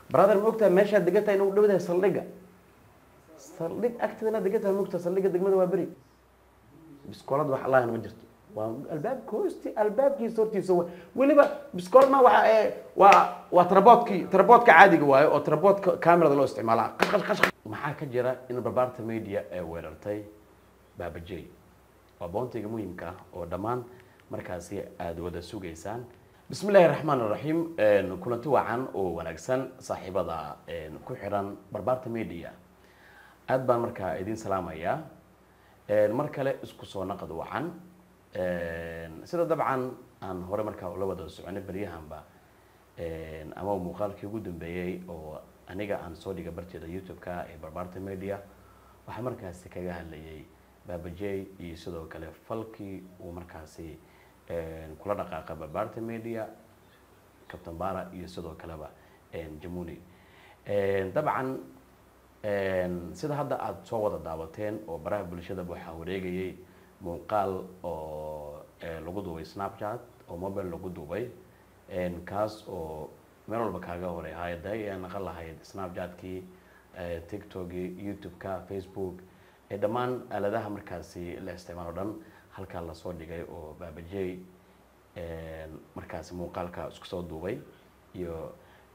brother ma ogtahay meeshaad degan tahay inuu dhowdahay saldhigga saldhig agteedana degan tahay ma ogtahay saldhigga degmada waa beri biskoolad wax allahna ma jirto waa albaabka hoosti albaabkiisa hortiisa wa- weliba biskoolad ma waxa ee waa waa taraboodkii taraboodka caadiga waayo oo taraboodka camerada loo isticmaala qash qash qash maxaa ka jira in barbaarta media ee weerartay baabajey waa boontiga muhiimka ah oo dhammaan markaasi aada wada sugaysaan bismi illaahi raxmaan raxiim kulanti wacan oo wanaagsan saaxiibada ku xiran barbaarta media aad baan markaa idiin salaamayaa mar kale isku soo naqad wacan sida dabcan aan hore markaa ula wada soconay beryahanba ama muuqaalkii ugu dambeeyey oo aniga aan soo dhiga barteeda youtube-ka ee barbaarta media waxaa markaasi kaga hadlayay baabajey iyo sidoo kale falkii uu markaasi kula dhaqaaqa barbaarta media captain bara iyo sidoo kaleba jamuni dabcan sida hadda aada soo wada daawateen oo baraha bulshada waxaa wareegayay muuqaal oo lagu duubay snapchat oo mobile lagu duubay kaas oo meel walba kaaga horay hay-aday ee naqan lahayd snapchatkii tiktokii youtube-ka facebook ee dhammaan aaladaha markaasi la isticmaalo dhan halkaa lasoo dhigay oo baabajey markaasi muuqaalka isku soo duubay iyo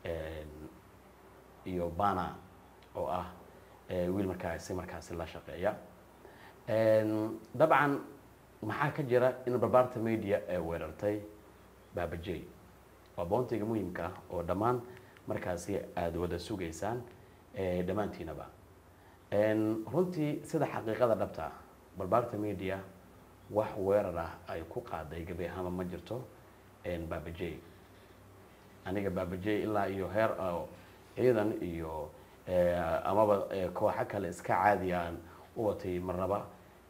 iyo bana oo ah wiil markaasi markaasi la shaqeeya dabcan maxaa ka jira in barbaarta media ee weerartay baabajey waa boontiga muhiimka ah oo dhammaan markaasi aada wada sugaysaan dhammaantiinaba runtii sida xaqiiqada dhabta ah barbaarta media wax weerar ah ay ku qaaday gabi ahaanba ma jirto baabajey aniga baabajey ilaa iyo heer ciidan iyo amaba kooxo kale iska caadi aan u watay marnaba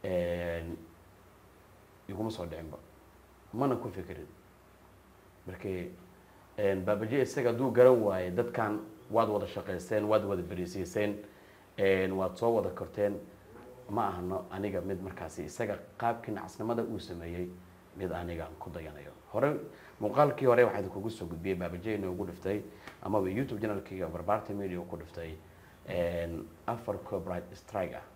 iguma soo dhicinba mana ku fikirin markii baabajey isaga hadduu garan waaye dadkan waad wada shaqaysteen waad wada berisiiseen waad soo wada korteen ma ahano aniga mid markaasi isaga qaabkii nacasnimada uu sameeyey mid aniga ku dayanayo hore muuqaalkii hore waxaa kugu soo gudbiyey baabajey inoogu dhiftay amaba youtube channelkiga barbaarta media ku dhiftay afar copyright strike ah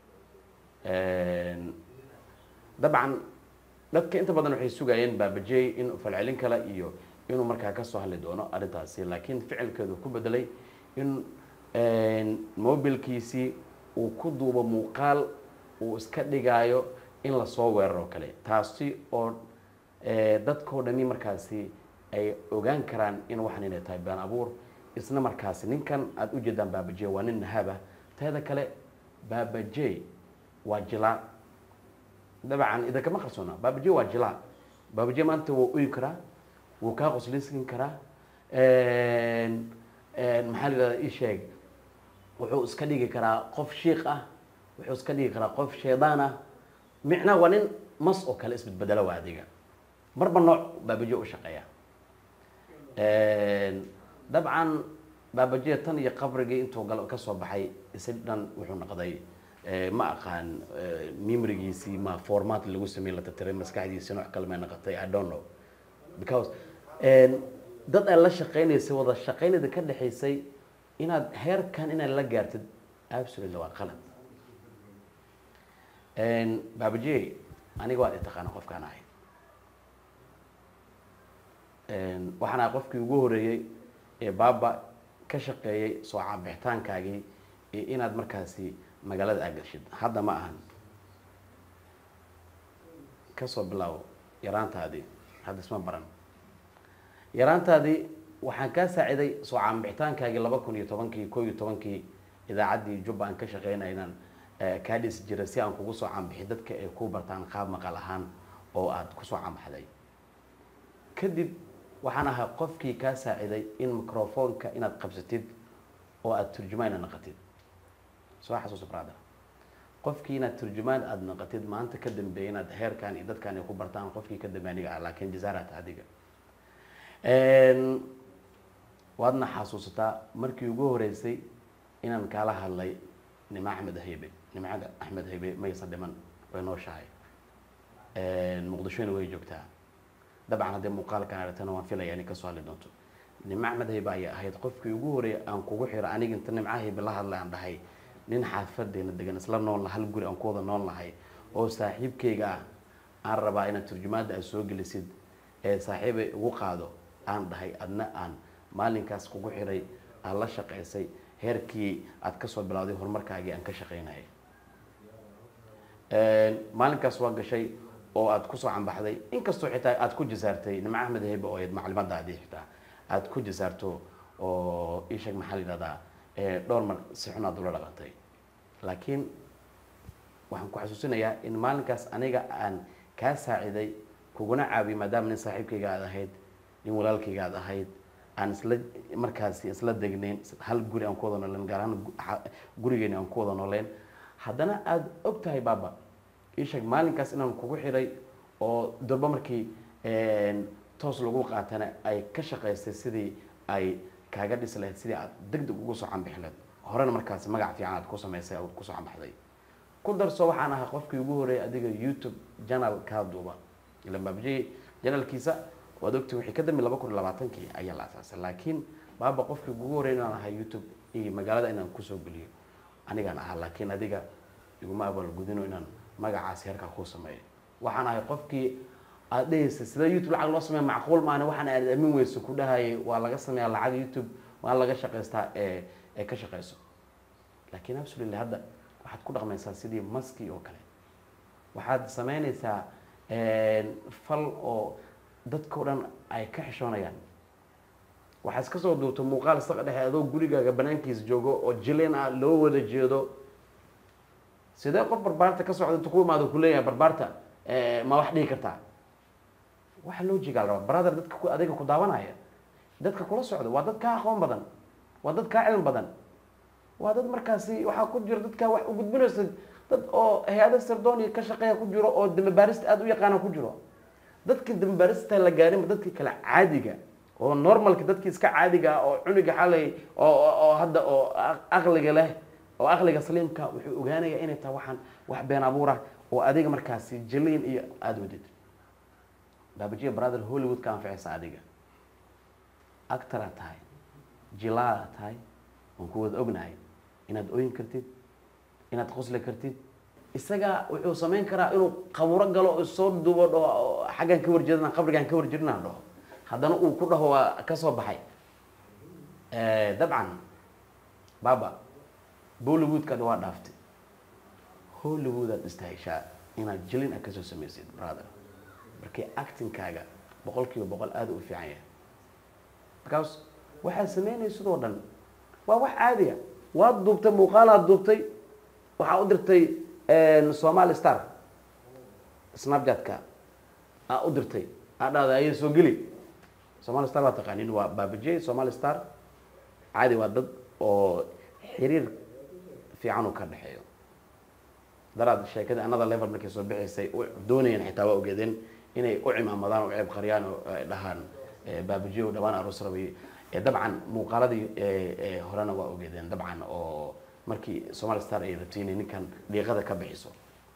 dabcan dadka inta badan waxay sugayeen baabajey in falcelin kale iyo inuu markaa kasoo hadli doono arrintaasi laakiin ficilkeedu ku bedelay in mobilkiisii uu ku duubo muuqaal uu iska dhigaayo in lasoo weeraro kale taasi oo dadkao dhami markaasi ay ogaan karaan in waxan inay tahay been abuur isna markaasi ninkan aada u jeedaan baabajey waa nin nahaba teeda kale baabajey waa jilaa dabcan idinkama qarsoona baabajey waa jilaa baabajey maanta wuu uyi karaa wuu kaa qoslaysan karaa maxaa la yidhahda ii sheeg wuxuu iska dhigi karaa qof shiik ah wuxuu iska dhigi karaa qof shaydaan ah micnaa waa nin mas oo kale isbedbedelo waa adiga marba nooc baabaje u shaqeeya dabcan baabaje tan iyo qabrigii intuu gal kasoo baxay isi dhan wuxuu noqday ma aqaan memorigiisii ma format lagu sameyn la tatiray maskaxdiisi nooc kale may noqotay i don't know because dad aad la shaqeynaysay wada shaqeynada ka dhexaysay inaad heerkan inaad la gaartid absolutely waa qalad baabaje aniga waad itaqaana qofkaan ahay waxaan ahay qofkii ugu horeeyey ee baaba ka shaqeeyey soo caabixitaankaagii iyo inaad markaasi magaalada aagashid hadda ma ahan kasoo bilaabo yaraantaadii hadda isma baran yaraantaadii waxaan kaa saaciday soo caanbixitaankaagii laba kun iyo tobankii ko iyo tobankii idaacaddii jubba aan ka shaqeynay inaan kaa dhisi jiray si aan kugu soo caanbixi dadka ay ku bartaan qaab maqal ahaan oo aada kusoo caanbaxday kadib waxaan ahaa qofkii kaa saaciday in microfonka inaad qabsatid oo aada turjumaan aad naqatid soo xasuusa brother qofkii inaad turjumaan aada naqatid maanta ka dambeeyay inaad heerkan iyo dadkan ay ku bartaan qofkii ka dambe aniga ah laakiin jazarat adiga waadna xasuusataa markii ugu horeysay inaan kaala hadlay nima axmed haybe nimcada axmed haybe maysan dhiman way nooshahay muqdishona way joogtaa dabcan haddii muuqaalkan aragtana waan filaya inay kasoo hadli doonto nimco axmed haybe ayay ahayd qofkii ugu horeeyay aan kugu xiro aniga inta nimco haybe la hadlay aan dhahay nin xaafadeena degan isla nool hal guri aan ku wada nool nahay oo saaxiibkayga ah aan rabaa inaad turjumaadda aad soo gelisid ee saaxiibay ugu qaado aan dhahay adna aan maalinkaas kugu xiray aad la shaqaysay heerkii aad kasoo bilowday horumarkaagii aan ka shaqaynayay maalinkaas waa gashay oo aad kusoo cambaxday inkastoo xitaa aad ku jasaartay nimco axmed heybe oo ayd maclimadaadii xitaa aad ku jasaarto oo isheeg maxaa la yidhahdaa dhowr mar si xun aad ula dhaqantay laakiin waxaan ku xasuusinayaa in maalinkaas aniga aan kaa saaciday kuguna caawiyay maadaama nin saaxiibkayga aad ahayd nin walaalkayga aad ahayd aan isla markaasi isla degnayn hal guri aan ku wada nooleen gaar ahaan gurigeeni aan ku wada nooleen haddana aada og tahay baaba isheeg maalinkaas inaan kugu xiray oo durba markii toos lagu qaatana ay ka shaqaysay sidii ay kaaga dhisi lahayd sidii aad deg deg ugu soo canbixi lahayd horena markaasi magac fiican aad ku samaysay aad kusoo canbaxday ku darso waxaan ahaa qofkii ugu horeeyay adiga youtube janal kaa duuba ilan baabjey janalkiisa waad ogti wixii ka dambe laba kun iyo labaatankii ayaa la asaasay laakiin baaba qofkii ugu horeeyay inaan ahaa youtube iyo magaalada inaan kusoo geliyo anigaan ahaa laakiin adiga iguma abaalgudino inaan magacaas heerkaa ku sameeyo waxaan ahay qofkii aad dhehaysa sida youtube lacag loo sameeya macquul maana waxaan aad amin weyso ku dhahayay waa laga sameeyaa lacag youtube waa laga shaqaystaa ee ee ka shaqayso laakiin absolutely hadda waxaad ku dhaqmaysaa sidii maski oo kale waxaad sameynaysaa fal oo dadkao dhan ay ka xishoonayaan waxaad iska soo duubto muuqaal isaga dhexe adoo gurigaaga banaankiisa joogo oo jileen ah loo wada jeedo sidee qof barbaarta ka socda inta ku imaado kuleeyahay barbaarta ma wax dhihi kartaa waxa loo jigaal rabaa brother dadka ku adiga ku daawanaya dadka kula socda waa dad kaa aqoon badan waa dad kaa cilmi badan waa dad markaasi waxaa ku jiro dadkaa wax u gudbinaysa dad oo hay-ada sardonia ka shaqeeya ku jiro oo dambabaarista aada u yaqaana ku jiro dadkii dambabaarista la gaarinba dadkii kale caadiga oo normalka dadkii iska caadiga ah oo cuniga xalay oo oo hadda oo aqliga leh oo aqliga saliimka wuxuu ogaanayaa inay tahay waxaan wax been abuur ah oo adiga markaasi jaliin iyo aada wadid baabajiya brother hollywood ka anficaysa adiga actoraa tahay jilaada tahay waan ku wada ognahay inaad oyin kartid inaad qosli kartid isaga wuxuu samayn karaa inuu qaburo galo oo soo duubo dhaho xaggan ka warjeedana qabrigaan ka warjeedinaan dhaho haddana uu ku dhaho waa ka soo baxay dabcan baba bollywoodkaad waa dhaaftay hollywood aad istahishaa inaad jilin a kasoo samaysid brother markii actingkaaga boqol kiiba boqol aada u fiican yahay because waxaad sameynaya sidoo dhan waa wax caadiya waad duubtay muuqaalaad duubtay waxaa u dirtay somali star snapchat-ka aa u dirtay aa dhahda aya soo geli somali star waa taqaanin waa baabajey somali star caadi waa dad oo xiriir fiican u ka dhexeeyo daraad sheekadii another level markay soo bixaysay doonayeen xitaa waa ogeedeen inay u cimaamadaan oo ceeb qariyaan oo ay dhahaan baabajey oo dhawaan aroos rabay dabcan muuqaaladii horena waa ogeedeen dabcan oo markii somali star ay rabtay inay ninkan dhiiqada ka bixiso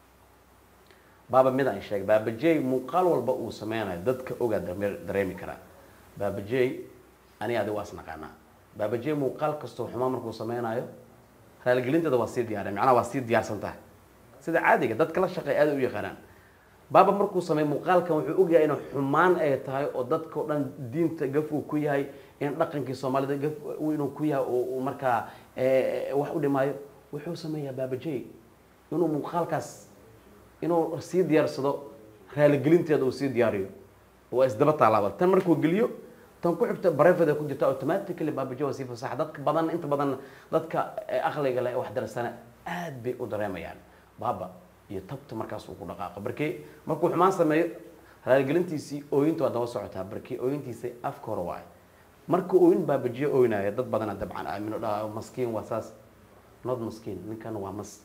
baaba mid aan sheegay baabajey muuqaal walba uu sameynayo dadka ogaa dareemi karaa baabajey ani adi waa isnaqaanaa baabajey muuqaal kastoo xumaa markuu sameynayo raaligelinteeda waa sii diyaareen macnaha waa sii diyaarsan tahay sida caadiga dadka la shaqeey aada u yaqaanaan baaba markuu sameey muuqaalkan wuxuu ogyahay inay xumaan ay tahay oo dadka o dhan diinta gaf uu ku yahay in dhaqankii soomaalida gaf inuu ku yahay oo uu markaa wax u dhimaayo wuxuu sameeyaa baabajey inuu muuqaalkaas inuu sii diyaarsado raaligelinteeda uu sii diyaariyo waa isdaba taalaaba tan markuu geliyo tan ku xigta barefeda ku jirta automatically baabajey waa sii fasaxa dadka badan inta badan dadka aqliga leh wax darsana aad bay u dareemayaan baaba iyo tabta markaas uu ku dhaqaaqo barkee markuu xumaan sameeyo raaligelintiisii ooyinta waa daba socotaa barkee ooyintiisa afka hore waayo marka ooyin baabajiye ooynaya dad badana dabcan aamino dha maskiin waa saas not maskiin ninkan waa mas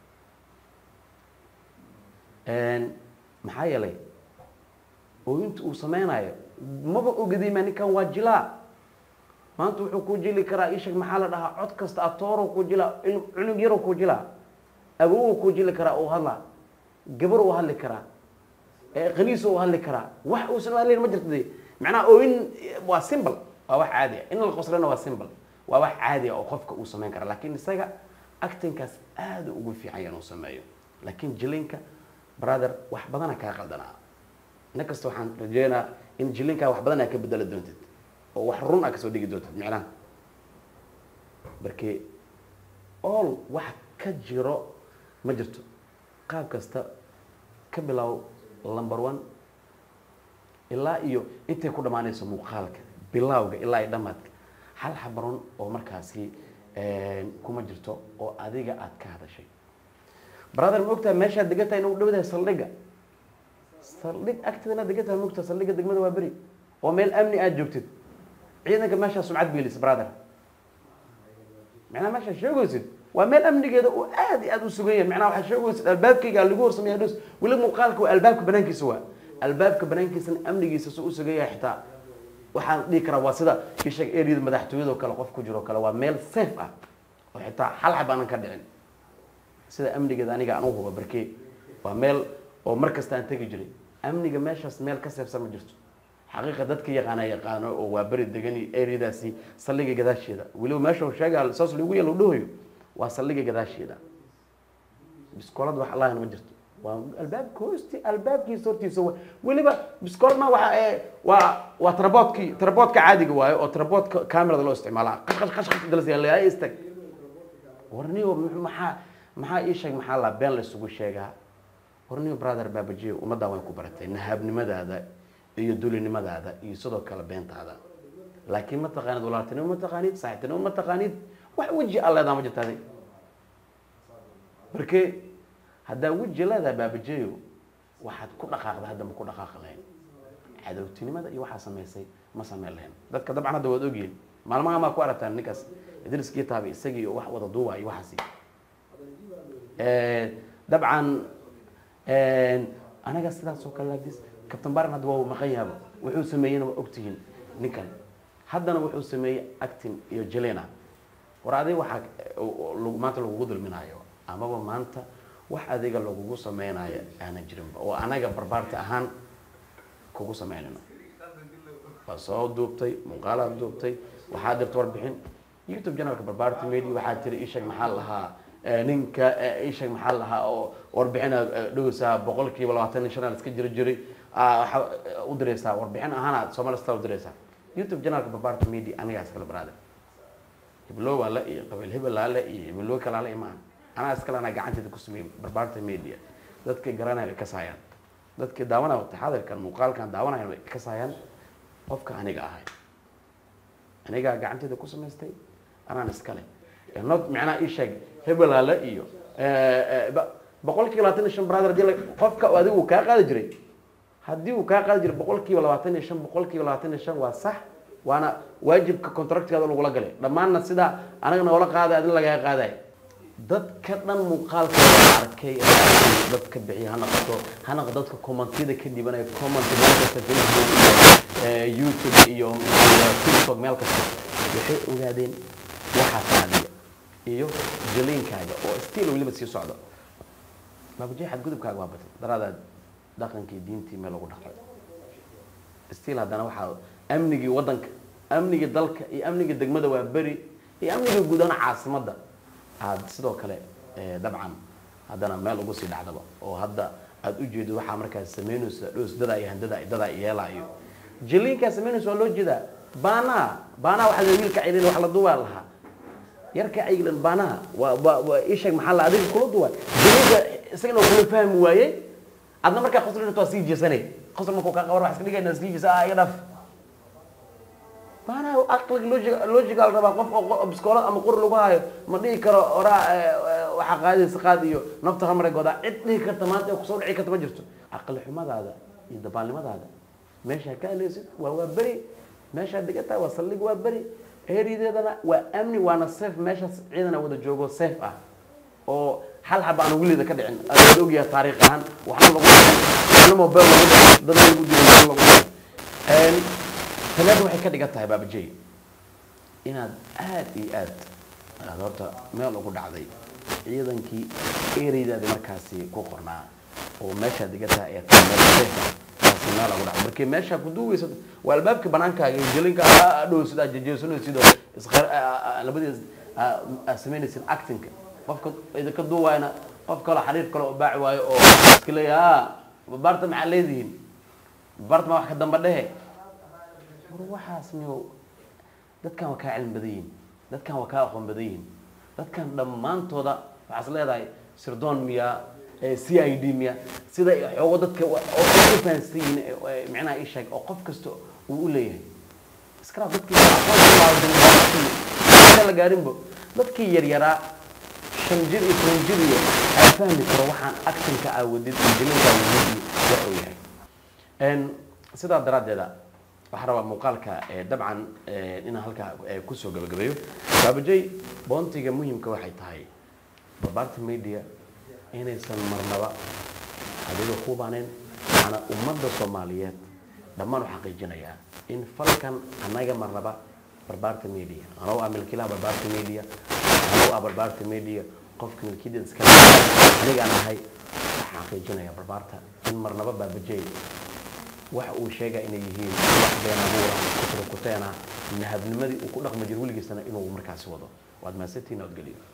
maxaa yeelay ooyinta uu sameynayo maba ogadiima ninkan waa jilaa maanta wuxuu ku jili karaa ishag maxaa la dhahaa cod kasta atooro ku jilaa cunug yaro ku jilaa awow ku jili karaa uu hadlaa gabar uu hadli karaa qaniis uu hadli karaa wax uusan hadlayn ma jirta de macnaha ooyin waa simbl waa wax caadi ah in la qoslana waa simple waa wax caadi ah oo qofka uu samayn kara laakiin isaga actingkaas aada ugu fiican yahay inuu sameeyo laakiin jilinka brother wax badana kaa qaldanaa ina kasta waxaan rajeynaa in jilinkaa wax badan aa ka bedeli doontid oo wax run a kasoo dhigi doontid micnaha marke all wax ka jiro ma jirto qaab kasta ka bilow number one ilaa iyo intay ku dhammaanayso muuqaalka bilowga ilaa iyo dhamaadka hal xabaron oo markaasi kuma jirto oo adiga aad ka hadashay brother ma ogtahay meeshaad degan tahay inuu dhawdahay saldhigga saldhig agteedana degan tahay mogtahay saldhigga degmada waa beri oo meel amni aad joogtid ciidanka meeshaa sumcad beelis brother macnaha meeshaa sheegaysid waa meel amnigeeda oo aad iyo aad u sugan yahay macnaha waxaad sheegaysid albaabkayga lagu horsameeya dhus weli muuqaalka waa albaabka banaankiisa waa albaabka banaankiisana amnigiisa soo u sugan yahay xitaa waxaan dhihi karaa waa sida isheeg eriyada madaxtooyadoo kale qof ku jiro kale waa meel safe ah oo xitaa hal xab aanan ka dhicin sida amnigeeda aniga aan u huba barkee waa meel oo mar kasta aan tegi jiray amniga meeshaas meel ka seefsan ma jirto xaqiiqa dadka yaqaana yaqaano oo waa beri degani eriyadaasi saldhiga gadaasheeda weliba meesha sheega saas lagu yalo dhahoyo waa saldhiga gadaasheeda biskoolad wax allahan ma jirto waa albaabka hoosti albaabkiisa hortiisa wa weliba biskoolma waxa ee waa waa taraboodkii taraboodka caadiga waayo oo taraboodka camerada loo isticmaala qash qash qash qash dalas yaa istag warniyo maxaa maxaa ii sheeg maxaa la been la isugu sheegaa warniyo brother baabajiyo ummaddaa way ku baratay nahaabnimadaada iyo dulinimadaada iyo sidoo kale beentaada laakiin ma taqaanid walaaltinimo ma taqaanid saaxiibtinimo ma taqaanid wax weji alleedaa ma jirtaade marke haddaa weji leedaha baabajeeyo waxaad ku dhaqaaqda hadda ma ku dhaqaaqi lahayn cadowtinimada iyo waxaa samaysay ma sameyn lahayn dadka dabcan hadda waad ogyihin maalmaha maa ku aragtaan ninkaas idriskii taabi isagii wax wada duuba iyo waxaasi dabcan anaga sidaas oo kale laagdis captain baran hadda waa maqan yaaba wuxuu sameeyeyna waa ogtihiin ninkan haddana wuxuu sameeyey actin iyo jelena war adiga waxaa maanta lagugu dulminaayo amaba maanta wax adiga lagugu sameynayo aanan jirinba oo anaga barbaarta ahaan kugu sameynayno waa soo duubtay muuqaalaad duubtay waxaa dirta warbixin youtube janalka barbaarta media waxaa tiri ishag maxaa lahaa ninka ishag maxaa lahaa oo warbixina dhoweysaa boqol kiiba labaatan iyo shan iska jiri jiray waxaa u direysaa warbixin ahaanaad somalista u direysaa youtube janalka barbaarta media anigaa iskala baraada hibloow ale iyo qabiil hebel ale iyo hibloo kale ale imaan anaa iskale anaa gacanteeda ku sameeyey barbaarta media dadkay garanaya way ka saayaan dadkii daawanaya taxadirkan muuqaalkan daawanaya way ka saayaan qofka aniga ahay anigaa gacanteeda ku samaystay anaan iskale not macnaha ii sheeg hebel ale iyo boqol kiiba labaatan iyo shan brother hadii qofka adigu uu kaa qaadi jiray haddii uu kaa qaadi jiray boqol kiiba labaatan iyo shan boqol kiiba labaatan iyo shan waa sax waana waajibka contractgaada lagula galay dhammaanna sidaa anaga noola qaaday adin lagaga qaaday dadka dhan muuqaalka arkay dadka bixiya ha noqoto ha noqo dadka commentiyada ka dhibanaya comment meelkasta facebook youtube iyo tiktok meel kasta waxay ogaadeen waxaa taadiya iyo jaliinkaaga oo still weliba sii socda baabaji xadgudubkaaga waa batay daraadaad dhaqankii diintii meel lagu dhaqay still haddana waxaa amnigii waddanka amnigii dalka iyo amnigii degmada waa beri iyo amnigii guudana caasimadda aada sidoo kale dabcan haddana meel ugu sii dhacdaba oo hadda aada u jeedo waxaa markaas sameynaysa dhos dadaa iyo handada dadaa yeelaayo jaliinkaa sameynaysa waa loo jeedaa baanaha baanaha waxaa la wiilka cilin wax la duubaa lahaa yarka caylan baanaha waa waa waa isheeg maxaa la adiga kula duwa jaliinka isagana kula fahmi waayey adna markaa qosl waa sii jeesanay qosl markuu kaa qabar wax iska dhigayna sii jeesa ah iga dhaf baanaha aqliga logic logical rabaa qof oo biskoolad ama qori lagu hayo ma dhihi karo oraa waxaa qaadaysa qaad iyo nafta hamare godaa cid dhihi karta maanta ee kusoo dhici karta ma jirto caqli xumadaada iyo dabaalnimadaada meeshaa ka aleysid waa waa beri meeshaa degantahay waa saldhig waa beri eerideedana waa amni waana safe meeshaas ciidana wada joogo safe ah oo hal xaba aan weligeeda ka dhicin aad ogyahay taariikh ahaan waxna lagu waxna mobile lagu dhicin dad lagu dilay waxna lagu dhicin talaada waxay ka dhigan tahay baabajey inaad aada iyo aad aad horta meel ugu dhacday ciidankii ereydaadi markaasi ku qornaa oo meeshaad degan tahay ee tahay meel safe ah acting lagu dhaco markii meesha ku duugaysa waa albaabkii banaankaaga iyo jelinka dhow sidaa jejeesanaysid oo isqar labadiis samaynaysid actingka qofka idinka duuwaayna qof kale xariir kale oo baaci waayo oo iska leeyaha babaarta maxaa leedihiin babaarta ma wax ka damba dhehe war waxaas niyo dadkan waa kaa cilmi badan yihin dadkan waa kaa aqoon badan yihin dadkan dhammaantooda waxaas leedahay sirdoon miya c i d miya sida xoogo dadka u fahansan yihiin micnaha ii sheeg oo qof kasta uu u leeyahay iskala dadkii aqoon la gaarinbo dadkii yaryaraa shan jir iyo toban jir iyo ay fahmi karo waxaan actinka aawadid iyo jilinka aawadid iyo wax uu yahay sidaa daraaddeeda waxaan rabaa muuqaalka dabcan inaan halkaa kusoo gabagabeeyo baabajay boontiga muhimka waxay tahay barbaarta media inaysan marnaba adiga kubaneen waxaana ummadda soomaaliyeed dhammaan u xaqiijinayaa in falkan annaga marnaba barbaarta media anoo ah milkiilaha barbaarta media anoo ah barbaarta media qofka milkiyadeeda iska anigaan ahay waxaan xaqiijinayaa barbaarta in marnaba baabajay waxa uu sheega inay yihiin wax been abuura kuturkuteena nahabnimadii uu ku dhaqmi jir weligiisana inuu markaasi wado waad mahadsantihiin ood geliyo